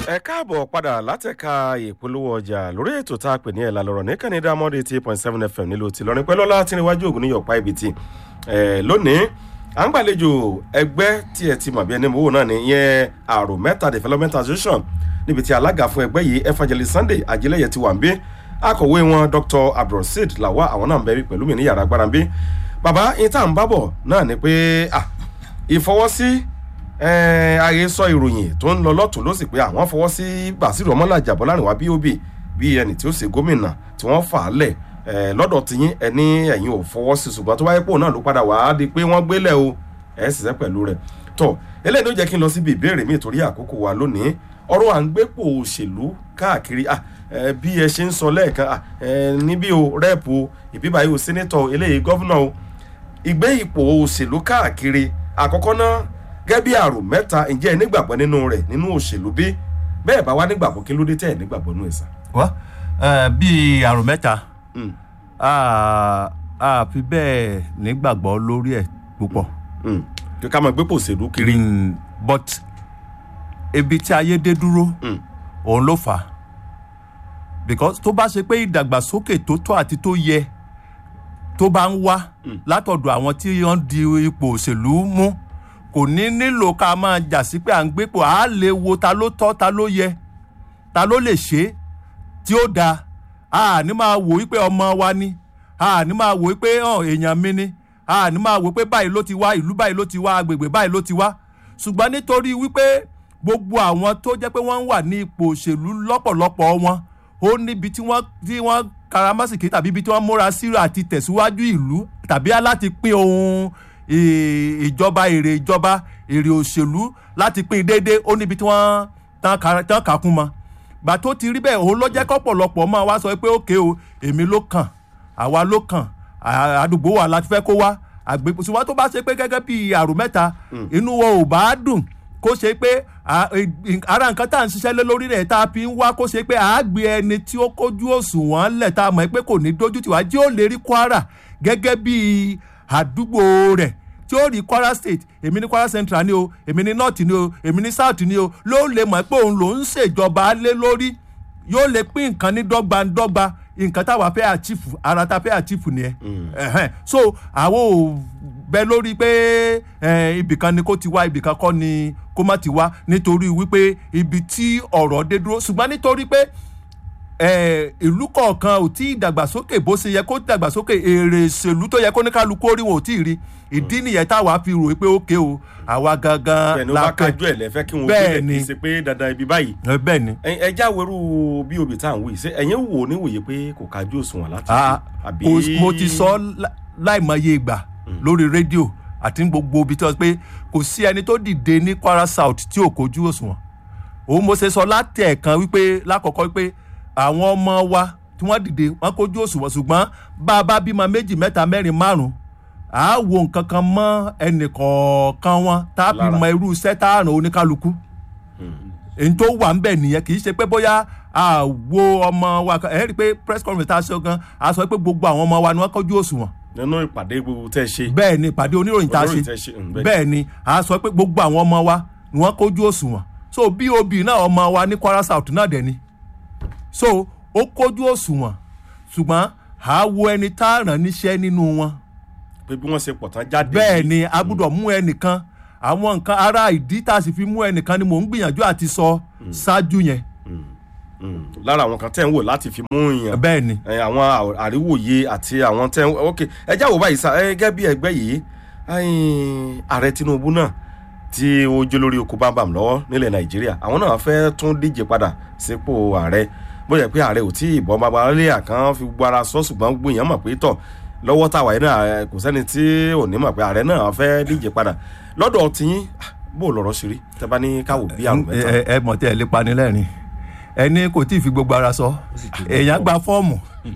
ẹ káàbọ̀ padà látẹ̀ka ìpolówó ọjà lórí ètò tá a pè ní ẹ̀la lọ́rọ̀ ní kẹ́nìdá mọ́dé eight point seven fm nílùú ti lọ́rin pẹ́lú ọlá tí níwájú ògùn ní yọ̀pá ibi tí lónìí à ń gbàlejò ẹgbẹ́ tí ẹ ti mọ̀ bí ẹni mowó náà ní ìyẹn àrò mẹ́ta development association níbi tí alága fún ẹgbẹ́ yìí evangelist sunday ajílẹ̀yẹ ti wà ń bí akọ̀wé wọn dr abdulrasheed lawa àwọn náà ń bẹ pẹ̀lú mi ní yàrá agbára ń bí bàbá ìta ń bábọ̀ náà ni pé ìfọwọ́sí ayé sọ ìròyìn tó ń lọ lọ́tún ló sì pé àwọn fọwọ́ sí basiru ọmọlàjà bọ́lárìnwá bob bí ẹni tí ó ṣe gómìnà tí wọ́n fà á lẹ̀ lọ́dọ̀ tiyín ẹni ẹ̀yin ò fọwọ́ sí ṣùgbọ́n tó wáyé pò náà ló padà wàá di pé wọ́n gbélẹ̀ o ẹ̀ ṣiṣẹ́ pẹ̀lú rẹ̀ tọ́ eléyìí ló jẹ́ kí n lọ síbi ìbéèrè mi torí àkókò wa lónìí ọ̀rọ̀ à ń gbépò òṣèlú káàkiri bí ẹ ṣe ń sọ lẹ́ẹ̀kan níbí o rẹ́ẹ̀pù ìbíbáyé o sẹ́nẹ́tọ̀ eléyìí gọ́vnà o ìgbé ipò òṣèlú káàkiri àkọ́kọ́ náà gẹ́gẹ́ bí àrò mẹ́ta ǹjẹ́ ẹ nígbàgbọ́ nínú rẹ̀ nínú òṣèlú bí bẹ́ẹ̀ bá wá nígbàgbọ́ kí ló dé tẹ́ ẹ nígbàgbọ́ nínú ẹ̀sà. wá bíi àrò mẹ́ta a fi bẹ́ẹ̀ nígbàgbọ́ lórí ẹ̀ púpọ̀. kí ká máa gbé pòṣèlú kiri. but ibi tí ayé dé dúró òun ló fà á because tó bá ṣe pé ìdàgbàsókè tó tọ́ àti tó yẹ tó bá ń wá látọ̀dọ̀ àwọn tí wọ́n di ipò òṣèlú mú kò ní nílò ká máa jà sí pé à ń gbépò á lè wo ta ló tọ́ ta ló yẹ ta ló lè ṣe tí ó dáa a ní máa wò wípé ọmọ wa ni a ní máa wò wípé èèyàn mi ni a ní máa wò pé báyìí ló ti wá ìlú báyìí ló ti wá agbègbè báyìí ló ti wá ṣùgbọ́n nítorí wípé gbogbo àwọn tó jẹ́ pé wọ́n ń wà ní ipò òṣèlú lọ́pọ̀lọpọ̀ wọn ó níbi tí wọ́n tí wọ́n karamásìkì tàbí ibi tí wọ́n múra sí àti tẹ̀síwájú ìlú tàbí láti pín ohun ìjọba èrè ìjọba èrè òṣèlú láti pín déédéé ó níbi tí wọ́n tán kàkún mọ́ gbà tó ti rí bẹ́ẹ̀ òun ló jẹ́ kọ́pọ̀lọpọ̀ máa wá sọ pé ókè o èmi ló kàn àwa ló kàn àdúgbò wa láti fẹ́ kó wá àgbègbè ṣùgbọ́n tó bá ṣe pé gẹ́gẹ́ bí àrò mẹ́ta inú wọn ò bá dùn kó ṣe pé ara nǹkan tá à ń ṣiṣẹ́ lé lórí rẹ̀ tá a fi ń wá kó ṣe pé àágbé ẹni tí ó kójú òṣùwọ̀n lẹ̀ tá a mọ̀ pé kò ní dójú tiwa jí ó lè rí kwara gẹ́gẹ́ bí àdúgbò rẹ̀ tí ó rí kwara state èmi ní kwara central ni o èmi ní north ni o èmi ní south ni o ló lè mọ̀ pé òun ló ń ṣèjọba lé lórí yóò lè pín nǹkan ní dọ́gbandọ́gba nǹkan táwa fẹ́ àchífù ara ta fẹ́ àchífù nìyẹn so àwọn ò bẹ lórí pé ibìkan ni kó ti wá ibìkan kọ́ ni kó má ti wá nítorí wípé ibi tí ọ̀rọ̀ dé dúró ṣùgbọ́n nítorí pé ìlú kọ̀ọ̀kan ò tí ì dàgbàsókè bó ṣe yẹ kó dàgbàsókè èrè ìṣèlú tó yẹ kó ní kálukú orí wọn ò tí ì rí ìdí nìyẹn táwa fi rò pé ókè o àwa gangan la pẹ bẹ́ẹ̀ni ó bá kájú ẹ lẹfẹ kí wọn gbé kì í ṣe pé dandan ibi báyìí. bẹ́ẹ̀ni. ẹ já wẹrú bí obì tá à ń wí ṣe ẹ̀yin wò níwòye pé kò kájú òṣùwọ̀n láti fi àbí. mo ti sọ láìmọye ìgbà lórí rédíò àti gbogbo ibi tí wọ́n pé kò sí ẹni tó dìde ní kwara south tí ò kojú òṣùwọ̀n òun mo ṣe sọ láti ẹ̀kan wípé lákọ̀ọ́kọ́ wípé àwọn ọmọ wa tí wọ́n dìde wọ́n kojú òṣùwọ̀n ṣùgbọ́n bá a bá bímọ méjì mẹ́ta mẹ́rin márùn-ún à á wo nǹkan kan mọ́ ẹnì kọ̀ọ̀kan wọn tá a fi mọ irú iṣẹ́ tá a ràn oníkálukú èyí tó wà ń bẹ̀ nìyẹn kì í ṣe pé bóyá a wo ọmọ wa ẹ rí i pé press conference tá a ṣe gan a sọ pé gbogbo àwọn ọmọ wa ni wọ́n kojú òṣùwọ̀n nínú ìpàdé gbogbo tẹ ṣe. bẹ́ẹ̀ ni ìpàdé oníròyìn tá a ṣe bẹ́ẹ̀ ni a sọ pé gbogbo àwọn ọmọ wa ni wọ́n kojú òṣùwọ̀n so bob náà ọmọ wa ní kwara south náà dẹ̀ ni so ó kojú òṣùwọ̀n ṣùgbọ́n a wo ẹni tá a ràn níṣẹ́ nínú wọn. pé bí wọ́n ṣe pọ̀ tán jáde. bẹ́ẹ̀ ni a gbọ́dọ̀ mú ẹnìkan àwọn nǹkan ara ìdí tá a sì fi mú ẹnìkan ni mò ń gbìyànjú àti sọ ṣáájú yẹn. lára àwọn kan tẹ́ ń wò láti fi mú yàn. bẹ́ẹ̀ ni. àwọn àríwòye àti àwọn tẹ́ ń ok ẹ já wò báyìí sá ẹ gẹ́gẹ́ bí ẹgbẹ́ yìí ààrẹ tinubu náà tí ó jó lórí oko bámbàm lọ́wọ́ nílẹ̀ nàìjíríà àwọn náà fẹ́ tún díje padà sípò ààrẹ bóyá pé ààrẹ ò tí ì bọ́ babalẹ́yà kan fi gbogbo ara sọ ṣùgbọ́n gbìyàn mọ̀ pé tọ̀ lọ́wọ́ táwa yìí náà kò sẹ́ni tí ò ní mọ̀ pé ààrẹ náà fẹ́ díje padà lọ́dọ̀ tiyín bó lọ́rọ̀ ṣe rí tẹ́ bá ní káwò bí àrùn mẹ́ta. ẹ mọ̀ tí ẹ lè pani lẹ́rìn ẹni kò tí ì fi gbogbo ara sọ èèyàn gba fọ́ọ̀mù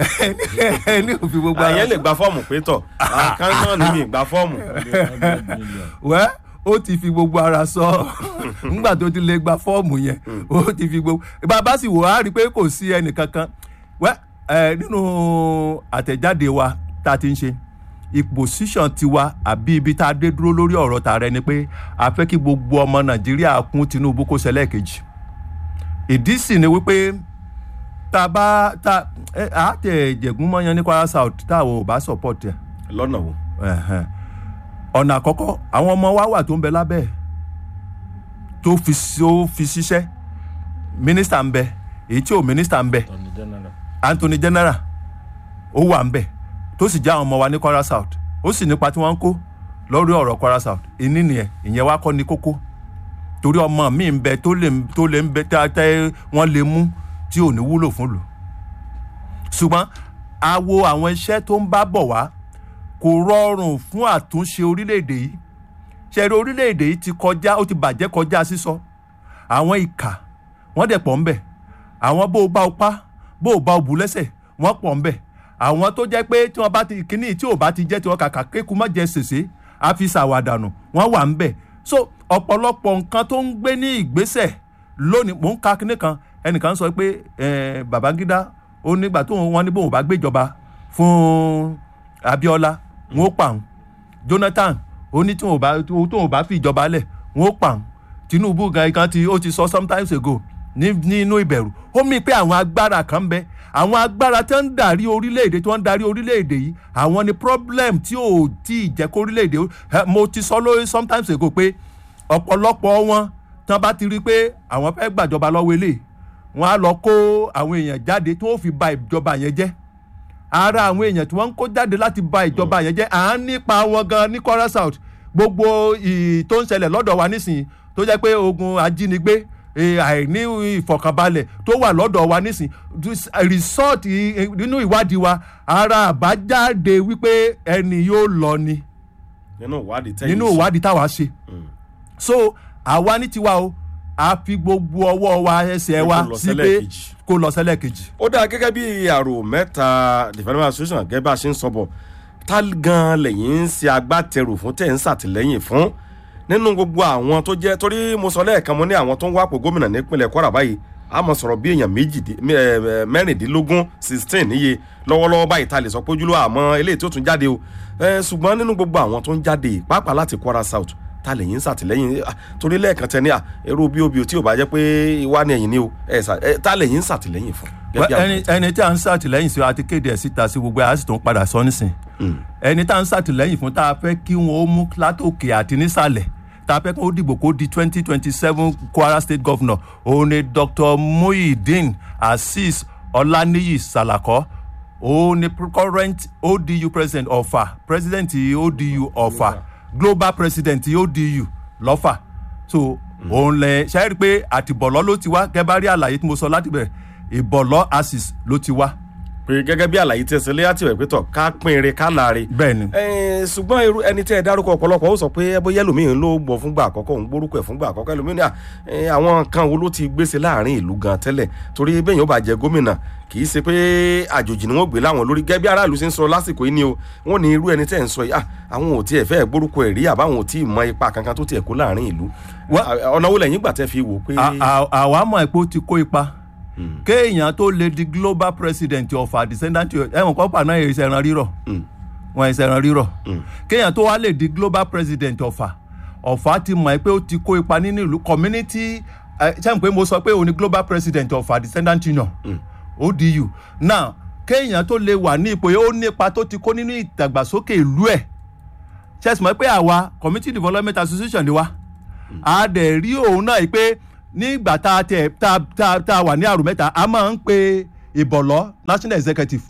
ẹni kò fi gbogbo ara sọ. àyẹ̀ lè gba fọ́ọ̀mù pé tọ̀ àkáńtàn ní mi gba fọ́ọ̀mù. wẹ́ẹ́ ó ti fi gbogbo ara sọ nígbà tó ti lè gba fọ́ọ̀mù yẹn ó ti fi gbogbo bàbá sì wò á rí i pé kò sí ẹnì kankan wẹ́ ẹ nínú àtẹ̀jáde wa tá a ti ń ṣe ìpòsíṣàn tiwa àbí ibi tá a dé dúró lórí ọ̀rọ̀ tààrẹ ni pé a fẹ́ kí gbogbo ọmọ nàìjíríà kún tinubu kó ṣẹlẹ̀ kejì ìdí sì ni wípé tá a bá tá ẹ á tẹ jẹ̀gún mọ́yán ní kwara south tá àwọn ò bá support ẹ̀ lọ́nà wo. ẹ̀hẹ̀n. ọ̀nà àkọ́kọ́ àwọn ọmọ wa wà tó ń bẹ lábẹ́ ẹ̀ tó fi tó fi ṣiṣẹ́ mínísítà ń bẹ èyí tí ò mínísítà ń bẹ anthony general ó wà ń bẹ tó sì já àwọn ọmọ wa ní kwara south ó sì nípa tí wọ́n ń kó lórí ọ̀rọ̀ kwara south ìní nìyẹn ìyẹn wá kọ́ ni kókó torí ọmọ mi ń bẹ tó lè tó lè ń bẹ tẹ́ wọ́n lè mú tí ò ní wúlò fún lò ṣùgbọ́n a wo àwọn iṣẹ́ tó ń bá bọ̀ wá kò rọrùn fún àtúnṣe orílẹ̀-èdè yìí ṣẹ̀rí orílẹ̀-èdè yìí ti kọjá ó ti bàjẹ́ kọjá sísọ àwọn ìkà wọ́n dẹ̀ pọ̀ ń bẹ̀ àwọn bó o bá o pa bó o bá o bù lẹ́sẹ̀ wọ́n pọ̀ ń bẹ̀ àwọn tó jẹ́ pé tí wọ́n bá ti kíní tí ò bá ti jẹ́ tí wọ́n kàkà kéku má jẹ sèse á fi ṣàwàdànù wọ́n wà ń bẹ̀ so ọ̀pọ̀lọpọ̀ nǹkan tó ń gbé ní ìgbésẹ̀ lónìí mò ń ka kíní kan ẹnìkan sọ pé eh, babangida ó nígbà tó wọn ní bóun bá gbéjọba fún abiola wọn ó pa òun jonathan ó ní tí wọn ò bá tóun bá fi ìjọba lẹ̀ wọn ó pa òun tinubu gan kan ti ó ti sọ sometimes ago ní nínú ìbẹ̀rù ó mì pé àwọn agbára kan ń bẹ àwọn agbára tí wọ́n ń darí orílẹ̀-èdè tí wọ́n ń darí orílẹ̀-èdè yìí àwọn ni problem tí ò tí ì jẹ́ kó orílẹ̀-èdè ó- mo ti sọ lórí sometimes ago pé ọ̀pọ̀lọpọ̀ wọn tí wọ́n bá ti rí i pé àwọn fẹ́ gbàjọba lọ́wọ́ eléyìí wọ́n á lọ kó àwọn èèyàn jáde tí wọ́n fi ba ìjọba yẹn jẹ́ ara àwọn èèyàn tí wọ́n ń kó jáde láti ba ìjọba yẹn jẹ́ à ń nípa wọn gan ní kwara south gbogbo ì tó ń ṣẹlẹ̀ lọ́dọ̀ wa nísìnyí tó jẹ́ pé ogun ajínigbé eh, àìní ìfọ̀kànbalẹ̀ tó wà lọ́dọ̀ wa nísìnyí this- result i- nínú ìwádìí wa ara àbájáde wípé ẹni yóò lọ ni nínú ìwádìí tẹ́yìn nínú ṣe. ìwádìí táwa ṣe so àwa ní tiwa o a fi gbogbo ọwọ́ wa ẹsẹ̀ Pé wa kó lọ sí pé sẹ́lẹ̀kejì. kó lọ sẹ́lẹ̀ kejì. ó dáa gẹ́gẹ́ bí àrò mẹ́ta development association gẹ́gẹ́ bá a ṣe ń sọ bọ̀ tá gan lẹ́yìn ń ṣe agbátẹrù fún tẹ̀ ń ṣàtìlẹ́yìn fún nínú gbogbo àwọn tó jẹ́ torí mo sọ lẹ́ẹ̀kan mo ní àwọn tó ń wápò gómìnà nípínlẹ̀ kwara báyìí a mọ̀ sọ̀rọ̀ bí èèyàn méjìdí- mẹ́- ẹ̀, mẹ́rìndínlógún sixteen níye lọ́wọ́lọ́wọ́ báyìí ta lè sọ pé ojúlówó àmọ́ eléyìí tó tún jáde o Ẹ, ṣùgbọ́n nínú gbogbo àwọn tó ń jáde pàápàá láti kwara south ta lè yín ṣàtìlẹ́yìn ah, torí lẹ́ẹ̀kan tẹ ní à èrò bí obì tí ò bá jẹ́ pé ìwá ni ẹ̀yìn ni o ẹ̀ ṣà- ẹ, ta lè yín ṣàtìlẹ́yìn fún. gẹ́gẹ́ bí Well, àwọn ẹni ẹni tí a ń ṣàtìlẹ́yìn sí wa ti kéde ẹ̀ síta sí gbogbo ẹ̀ á sì tún padà sọ nísìn ẹni tá a ń ṣàtìlẹ́yìn fún tá a fẹ́ kí wọ́n ó mú látòkè àti nísàlẹ̀ tá a fẹ́ kí wọ́n dìbò kó di twenty twenty seven kwara state governor òun ni dr muhyiddin azeez ọláníyì salako òun ni current odu president ọ̀fà president odu ọ̀fà global president odu lọ́fà so òun lẹ ṣe é rí i pé àtìbọ̀lọ́ ló ti wá gẹ́gẹ́ bá rí àlàyé tí mo sọ láti bẹ̀rẹ̀ ìbọ̀lọ́ asis ló ti wá pé gẹ́gẹ́ bí àlàyé tí ẹ ṣe léyà tí ò ẹ̀ pé tọ̀ ká pín ire ká láre. bẹ́ẹ̀ ni Ẹ, ṣùgbọ́n irú ẹni tí ẹ dárúkọ ọ̀pọ̀lọpọ̀ ó sọ pé ẹ bóyá ẹlòmíín ló gbọ́ fúngbà àkọ́kọ́ òun gbórúkọ ẹ̀ fúngbà àkọ́kọ́ ẹlòmíín ní à, ẹ, àwọn kan wo ló ti gbèsè láàrin ìlú gan tẹ́lẹ̀ torí bẹ́ẹ̀ yóò bá jẹ gómìnà kì í ṣe pé àjòjì ni wọ́n gbé láwọn lórí gẹ́gẹ́ bí aráàlú ṣe ń sọ lásìkò yìí ni o wọ́n ní irú ẹni tẹ́ ń sọ yìí à, àwọn ò tiẹ̀ fẹ́ gbórúkọ ẹ̀ rí àbáwọn ò tí ì mọ ipa kankan tó tiẹ̀ kó láàrin ìlú Wọ́n- À, ọ̀nà wo lẹ́yìn gbà tẹ́ fi wò pé À- à- àwa mọ̀ pé ó ti kó ipa kéèyàn tó lè di global president ọ̀fà descendant ẹ̀wọ̀n kọ́pà náà yẹ ìṣẹ̀ràn rírọ̀ wọn ìṣẹ̀ràn rírọ̀ kéèyàn tó wá lè di global president ọ̀fà ọ̀fà ti mọ̀ pé ó ti kó ipa nínú ìlú community ṣé pé mo sọ pé òun ni global president ọ̀fà descendant union odu now kéèyàn tó lè wà ní ipò yẹn ó ní ipa tó ti kó nínú ìdàgbàsókè ìlú ẹ̀ ṣe é sì mọ̀ pé àwa community development association ni wa a dẹ̀ rí òun náà yìí pé nígbà tá a tẹ̀ tá a- tá a- tá a wà ní àrùn mẹ́ta a máa ń pe ìbọ̀lọ́ national executive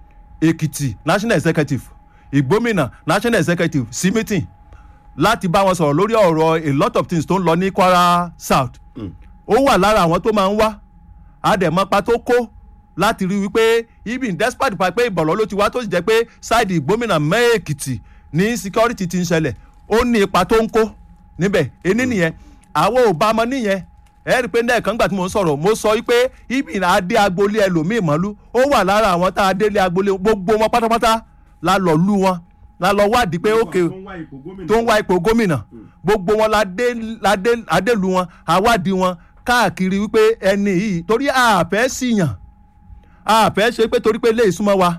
èkìtì national executive ìgbómìnà national executive sí meeting láti bá wọn sọ̀rọ̀ lórí ọ̀rọ̀ a lot of things tó ń lọ ní kwara south ó wà lára àwọn tó máa ń wá àdèmọ́pá tó kó láti rí wípé even despite pa pé ìbọ̀lọ́ ló ti wá tó sì jẹ́ pé ṣáìdì ìgbómìnà mẹ́ẹ̀kìtì ní security ti ń ṣẹlẹ̀ ó ní ipa tó ń kó níbẹ̀ ení nìyẹn àwọn ò bá mọ níyẹn ẹ rí i pé lẹ́ẹ̀kan gbà tí mo ń sọ̀rọ̀ mo sọ wípé ibi adé agboolé ẹlòmíì mọ́lú ó wà lára àwọn tá a délé agboolé gbogbo wọn pátápátá la lọ lù wọn la lọ wádìí pé ókè tó ń wá ipò gómìnà gbogbo wọn la dé la dé adélu wọn àwádìí wọn káàkiri wípé ẹni yìí torí àfẹ́ síyàn àfẹ́ ṣe pé torí pé lè súnmọ́ wa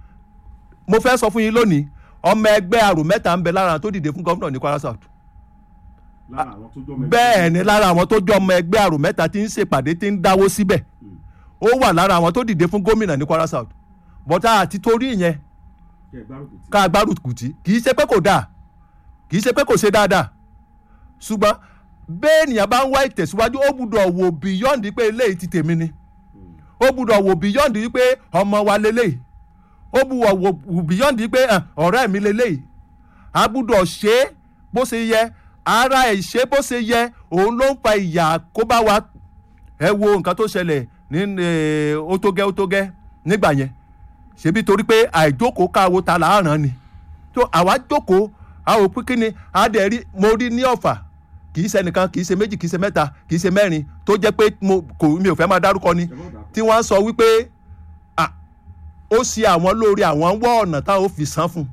mo fẹ́ sọ fún yín lónìí ọmọ ẹgbẹ́ àrùn mẹ́ta ń bẹ lára tó dìde fún gómìnà ní kwara south lára àwọn tó jọ mẹ́rin. bẹ́ẹ̀ ni lára àwọn tó jọ ọmọ ẹgbẹ́ àrò mẹ́ta tí ń ṣèpàdé tí ń dáwó síbẹ̀ ó wà lára àwọn tó dìde fún gómìnà ní Kwara South bọ́tà àti torí ìyẹn kẹ́ ẹ gbárùkù tí. ká gbárùkù tí kì í ṣe pé kò dáa kì í ṣe pé kò ṣe dáadáa ṣùgbọ́n bẹ́ẹ̀ ènìyàn bá ń wá ìtẹ̀síwájú ó gbúdọ̀ wò beyond pé eléyìí ti tèmi ni ó gbúdọ̀ wò beyond pé ọmọ wa leléyìí ó gbúdọ̀ wò beyond pé ah, ọ̀rẹ́ mi leléyìí a gbúdọ̀ ṣe é bó ṣe yẹ ara ẹ̀ ṣe bó ṣe yẹ òun ló ń fa ìyà kó bá wa ẹ wo nǹkan tó ṣẹlẹ̀ ní eh, ó tó gẹ́ ó tó gẹ́ nígbà yẹn ṣebí torí pé àìjókòó káwo ta là á ràn ni tó àwa jókòó a ò pín kí ni a dẹ̀ rí mo rí ní ọ̀fà kì í ṣe ẹnìkan kì í ṣe méjì kì í ṣe mẹ́ta kì í ṣe mẹ́rin tó jẹ́ pé mo kò mi ò fẹ́ máa dárúkọ ni tí wọ́n sọ wípé à ó ṣe àwọn lórí àwọn ń wọ́ ọ̀nà táwọn ò fi san fún un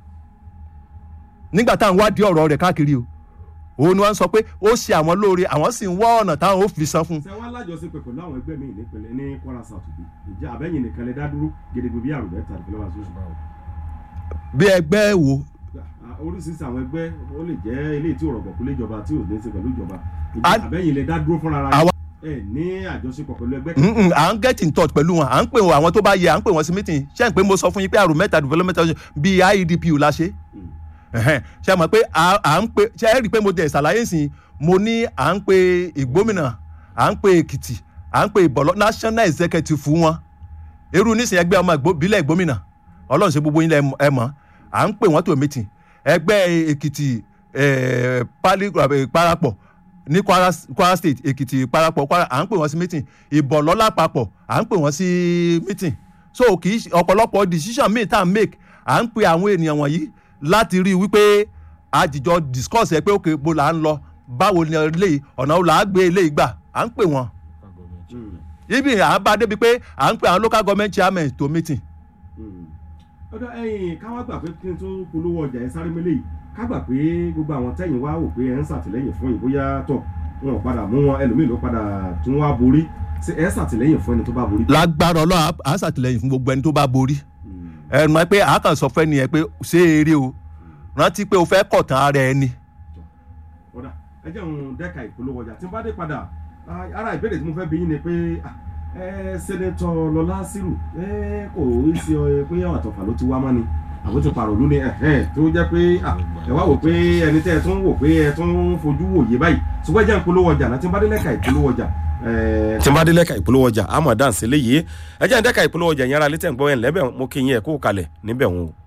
nígbà táwọn wádìí ọ̀rọ̀ rẹ̀ káàkiri o òun ni wọ́n sọ pé ó ṣe àwọn lórí àwọn sì ń wọ́ ọ̀nà táwọn ò fi san fún un ṣé wàá lájọṣepọ̀ pẹ̀lú àwọn ẹgbẹ́ míì nípìnlẹ̀ ní Kwara South bí ìjà àbẹ́yìn nìkan lè dá dúró gedegbe bí àrùn mẹ́ta ìpínlẹ̀ wa sọ́sọ́. bí ẹgbẹ́ wo oríṣiríṣi àwọn ẹgbẹ́ ó lè jẹ́ eléyìí tí ò rọ̀gbọ̀ kú léjọba tí ò ní í ṣe pẹ̀lú ìjọba ìjà A- àbẹ́yìn lè dá dúró fúnra ara Àwa- ẹ ní àjọṣepọ̀ pẹ̀lú ẹgbẹ́ kan. Mm-mm, à ń get in touch pẹ̀lú wọn à ń pè wọn àwọn tó bá yẹ à ń pè wọn sí meeting ṣé n pé mo sọ fún yín pé àrùn mẹ́ta development association bíi IEDPU la ṣe Mm. Ẹ̀hẹ́n, ṣé mọ̀ pé à à ń pè ṣé ẹ rí i pé mo dẹ̀ ṣàlàyé sí i mo ní à ń pe ìgbómìnà à ń pe èkìtì à ń pe ìbọ̀lọ́ national executive fún wọn irú nísìnyí ẹgbẹ́ ọmọ ìgbó- ìbílẹ̀ ìgbómìnà ọlọ́run ṣe gbogbo yín lẹ ẹ mọ̀ à ń pè wọ́n tó meeting ẹgbẹ́ èkìtì eh, pali eh, parapọ̀ ní kwara kwara state èkìtì parapọ̀ kwara à ń pè wọ́n sí meeting ìbọ̀lọ́ lápapọ̀ à ń pè wọ́n sí meeting so kì í ṣe ọ̀pọ̀lọpọ̀ decision míì tá à ń make à ń pe àwọn ènìyàn wọ̀nyí láti rí i wípé àjìjọ discuss ẹ pé òkè bo là ń lọ báwo ni eléyìí ọ̀nà wo là á gbé eléyìí gbà à ń pè wọ́n Mm. ibi à ń bá débi pé à ń pè àwọn local government chairman to meeting Mm. ọ̀dọ̀ ẹ̀yìn káwá gbà pé kí n tó polówó ọjà ẹ̀ sáré mélé yìí ká gbà pé gbogbo àwọn tẹ̀yìn wá wò pé ẹ̀ ń ṣàtìlẹ́yìn fún yìí bóyá tọ̀ wọn ò padà mú wọn ẹlòmíì ló padà tún wá borí ṣé ẹ̀ ṣàtìlẹ́yìn fún ẹni tó bá borí. lágbára ọlọ́run à- à ń ṣàtìlẹ́yìn fún gbogbo ẹni tó bá borí Mm. ẹnu ẹ pé àákàn sọ fẹ́ nìyẹn pé ṣé eré o rántí pé o fẹ́ kọ̀tàn ara ẹni ọ̀dà ẹ jẹ́ òun dẹ́ka ìpolówó ọjà tí n bá dé padà ah, ara ìbéèrè tí mo fẹ́ bi yín ni pé ah, ẹ sẹ́nẹ́tọ̀ lọ́lá sírù ẹ kò í ṣe ọ pé àtọ̀fà ló ti wá mọ́ ni àwọn ti pàrọ̀ lónìí ẹ̀hẹ́n tó jẹ́ pé ah, ẹ wá wò pé ẹni tẹ́ ẹ tún wò pé ẹ tún fojú wòye báyìí ṣùgbọ́n ẹ jẹ́ ìpolówó ọjà náà tí n bá dé lẹ́ka ìpolówó ọjà tí n bá dé lẹ́ka ìpolówó ọjà àmọ̀ dáǹsì léyìí ẹ jẹ́ ìdẹ́ka ìpolówó ọjà yẹn ara létẹ̀ ń gbọ́ ẹ̀ ńlẹ́bẹ̀ mo kí yín ẹ̀ kó kalẹ̀ níbẹ̀ wọn o.